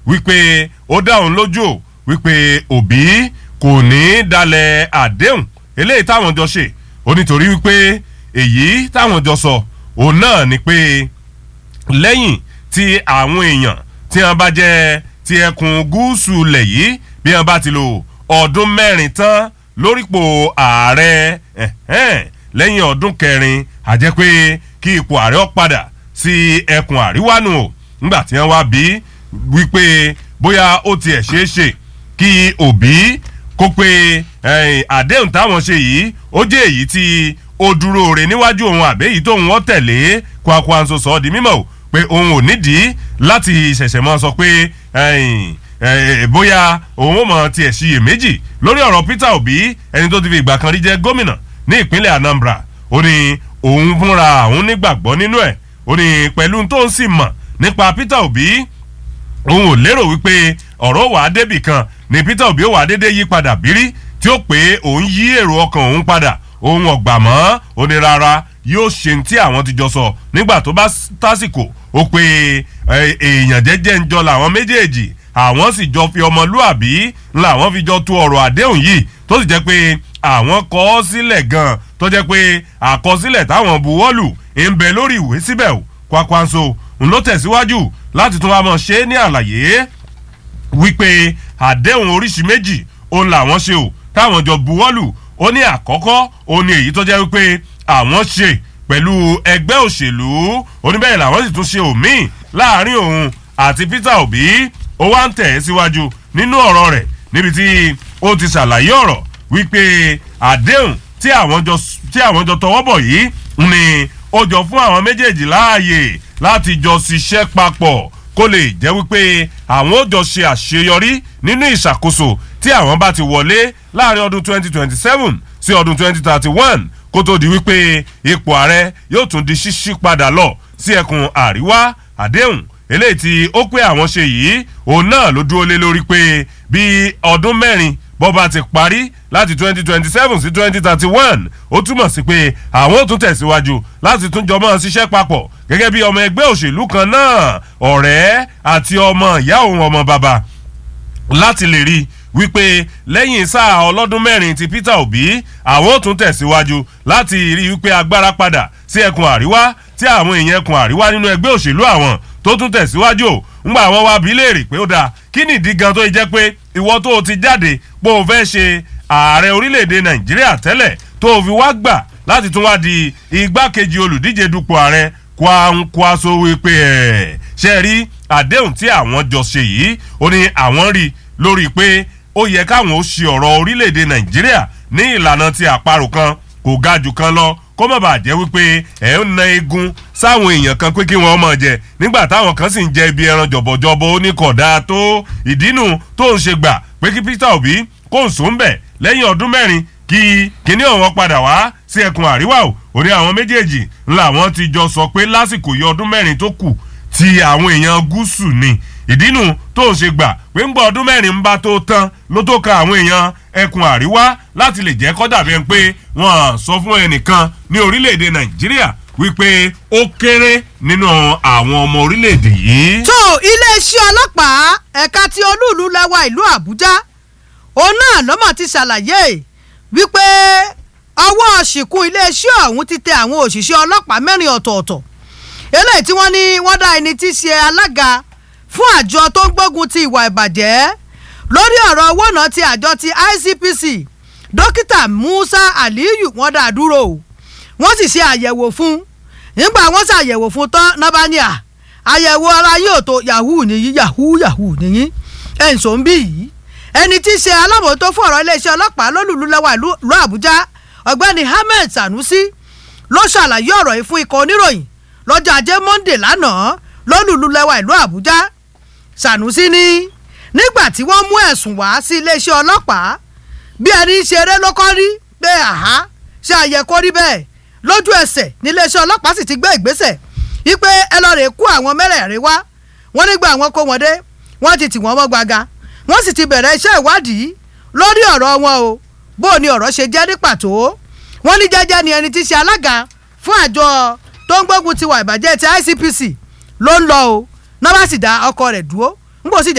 wípé ó dá òun lójú o wípé òbí kò ní í dalẹ̀ àdéhùn eléyìí táwọn jọ ṣe ó nítorí wípé èyí táwọn jọ sọ òun náà ni pé lẹ́yìn tí àwọn èèyàn tí wọ́n bá jẹ́ ti ẹkùn gúúsù lẹ̀ yìí bí wọ́n bá ti lò ọdún mẹ́rin tán lórípò ààrẹ ẹ̀hẹ́n, lẹ́yìn ọdún kẹrin àjẹ́ pé kí ipò ààrẹ ó padà sí ẹkùn àríwá nù o nígbà tí wọ́n wá bí wípé bóyá ó tiẹ̀ ṣeé ṣe kí òbí kó pé ẹ̀yìn, àdéhùn táwọn ṣe yìí ó jẹ́ èyí tí ó dúró re níwájú òun àbẹ́yìí tóun wọ́n tẹ̀lé kwakwanso sọ ọ́ di mímọ́ o pé òun ò nídìí láti ṣẹ̀ṣẹ̀ mọ́ sọ pé ẹ̀yìn, ẹ̀, bóyá òun ò mọ̀ tiẹ̀ ṣiyèméjì lórí ọ̀rọ̀ Peter Obi ẹni tó ti fi ìgbà kan rí jẹ́ gómìnà ní ìpínlẹ̀ Anambra ó ní òun fúnra òun nígbàgbọ́ nínú ẹ̀ ó ní pẹ̀lú tó ń sì mọ̀ nípa Peter Obi òun ò lérò wípé ọ̀rọ̀ wàá débì kan ni Peter Obi ó wàá dédé yí padà bírí tí ó pé òun yí èrò ọkàn òun padà òun ọ̀gbà mọ́ ó ní rárá yóò ṣe ní tí àwọn ti jọ sọ nígbà tó bá tásìkò ó pé ẹ, èèyàn jẹ́jẹ́ ń jọ làwọn méjèèjì àwọn sì jọ fi ọmọlúàbí làwọn fi jọ tu ọ̀rọ̀ àdéhùn yìí tó sì jẹ́ pé àwọn kọ ọ́ sílẹ̀ gan-an tó jẹ́ pé àkọsílẹ̀ táwọn buwọ́lù ń bẹ lórí ìwé síbẹ̀ o Kwakwanso ń ló tẹ̀síwájú láti tún wá mọ̀ ṣe é ní àlàyé wípé àdéhùn oríṣi méjì òun làwọn ṣe o táwọn jọ buwọ́lù ó ní àkọ́kọ́ òun ni èyí tó jẹ́ wípé àwọn ṣe pẹ̀lú ẹgbẹ́ òṣèlú oníbẹ̀rẹ̀ làwọn sì tún ṣe òmíì láàrin òun àti Peter Obi ó wá ń tẹ̀ ẹ́ síwájú nínú ọ̀rọ̀ rẹ̀ níbi tí ó ti ṣàlàyé ọ̀rọ̀ wípé àdéhùn tí àwọn jọ tí àwọn jọ tọwọ́ bọ̀ yìí ni ó jọ fún àwọn méjèèjì láàyè láti jọ ṣiṣẹ́ papọ̀ kó lè jẹ́ wípé àwọn ó jọ ṣe àṣeyọrí nínú ìṣàkóso tí àwọn bá ti wọlé láàrin ọdún 2027 sí ọdún 2031 kó tó di wípé ipò ààrẹ yóò tún di ṣíṣí padà lọ sí ẹkùn àríwá àdéhùn eléyìí tí ó pé àwọn ṣe yìí òun náà ló dúró lé lórí pé bí ọdún mẹ́rin bó bá ti parí láti 2027 sí 2031 ó túmọ̀ sí pé àwọn ò tún tẹ̀síwájú láti tún jọmọ́ ṣiṣẹ́ papọ̀ gẹ́gẹ́ bí ọmọ ẹgbẹ́ òṣèlú kan náà ọ̀rẹ́ àti ọmọ ìyá òun ọmọ bàbá láti lè rí wípé lẹ́yìn sáà ọlọ́dún mẹ́rin ti Peter Obi àwọn ò tún tẹ̀síwájú láti rí wípé agbára padà sí ẹkùn àríwá tí àwọn èèyàn ẹkùn àríwá nínú ẹgbẹ́ òṣèlú àwọn tó tún tẹ̀síwájú o ńgbà àwọn wá bí léèrè pé ó dáa kí nìdí gan tó yẹ jẹ́ pé ìwọ tó o ti jáde pé o fẹ́ ṣe ààrẹ orílẹ̀-èdè Nàìjíríà tẹ́lẹ̀ tó o fi wá gbà láti tún wá di igbákejì olùdíje dupò ààrẹ Kwankwaso wípé ẹ̀ ṣe rí àdéhùn tí àwọn jọ ṣe yìí ó ní àwọn rí lórí pé ó yẹ káwọn ó ṣe ọ̀rọ̀ orílẹ̀-èdè Nàìjíríà ní ìlànà ti àparò kan kò ga jù kan lọ kó má bàa jẹ́ wípé ẹ̀ ń na egun sáwọn èèyàn kan pé kí wọ́n máa jẹ nígbà táwọn kan sì ń jẹ ibi ẹran jọ̀bọ̀jọ̀bọ̀ oníkọ̀dá tó ìdínú tó ń ṣe gbà pé kí Peter Obi kó ń sùn bẹ̀ lẹ́yìn ọdún mẹ́rin kí kíní ọ̀wọ́n padà wá sí ẹkùn àríwá o òní àwọn méjèèjì ńlá wọn ti jọ sọ pé lásìkò yọ ọdún mẹ́rin tó kù ti àwọn èèyàn gúúsù ni ìdínú tó ń ṣe gbà pé ń gbọ́ ọdún mẹ́rin ń bá tó tán ló tó ka àwọn èèyàn ẹkùn àríwá láti lè jẹ́ kó dàbí ẹni pé wọ́n sọ fún ẹnìkan ní orílẹ̀-èdè nàìjíríà wípé ó kéré nínú àwọn ọmọ orílẹ̀-èdè yìí. tó iléeṣẹ́ ọlọ́pàá ẹ̀ka tí olúùlú lẹ́wà ìlú àbújá òun náà lọ́mọ̀ ti ṣàlàyé wípé ọwọ́ ṣìkún iléeṣẹ́ ọ̀hún ti tẹ àwọn òṣìṣẹ́ ọlọ́pàá mẹ́rin ọ̀tọ̀ọ̀tọ̀ eléyìí tí wọ́n ní wọ́n dá ẹni tí í ṣe alága fún àjọ tó ń gbógun ti ìwà ìbàjẹ́ lórí ọ̀rọ̀ owó náà ti àjọ ti ICPC dókítà Musa Aliyu wọ́n dá dúró o wọ́n sì ṣe àyẹ̀wò fún nígbà wọ́n ṣàyẹ̀wò fún tán nábàáníà àyẹ̀wò ara yóò tó yahoo nìyí yahoo yahoo nìyí ẹ̀ ń sọ ń bí yìí ẹni tí í ṣe alábòótó fún ọ̀rọ̀ iléeṣẹ́ ọlọ́pàá lólùlú lẹ́wà ìlú Àbújá ọ̀gbẹ́ni Ahmed Sanusi ló ṣàlàyé ọ̀rọ̀ yìí fún ikọ̀ oníròyìn lọ́jọ́ ajé Monday lánàá lólùlú lẹ́wà ìlú Àbújá Sanusi ní nígbà tí wọ́n mú ẹ̀sùn wá sí iléeṣẹ́ ọlọ́pàá bí ẹni ṣeré ló kọ́ rí pé àhá ṣe àyẹ kó rí bẹ́ẹ̀ lójú ẹsẹ̀ níléeṣẹ́ ọlọ́pàá sì ti gbé ìgbésẹ̀ wípé ẹ lọ rè kú àwọn mẹ́rẹ̀ẹ̀rin wá wọ́n nígbà wọn kó wọn dé wọ́n ti tì wọ́n mọ́ gbaga wọ́n sì ti bẹ̀rẹ̀ iṣẹ́ ìwádìí lórí ọ̀rọ̀ wọn o bó o ní ọ̀rọ̀ ṣe jẹ́ ní pàtó wọ́n ní jẹ́jẹ́ ni ẹni tí ṣe alága fún àjọ tó ń gbógun ti wà ìbàjẹ́ ti ICPC ló ń lọ o náà bá sì dá ọkọ rẹ̀ dúró ń bò sì jẹ́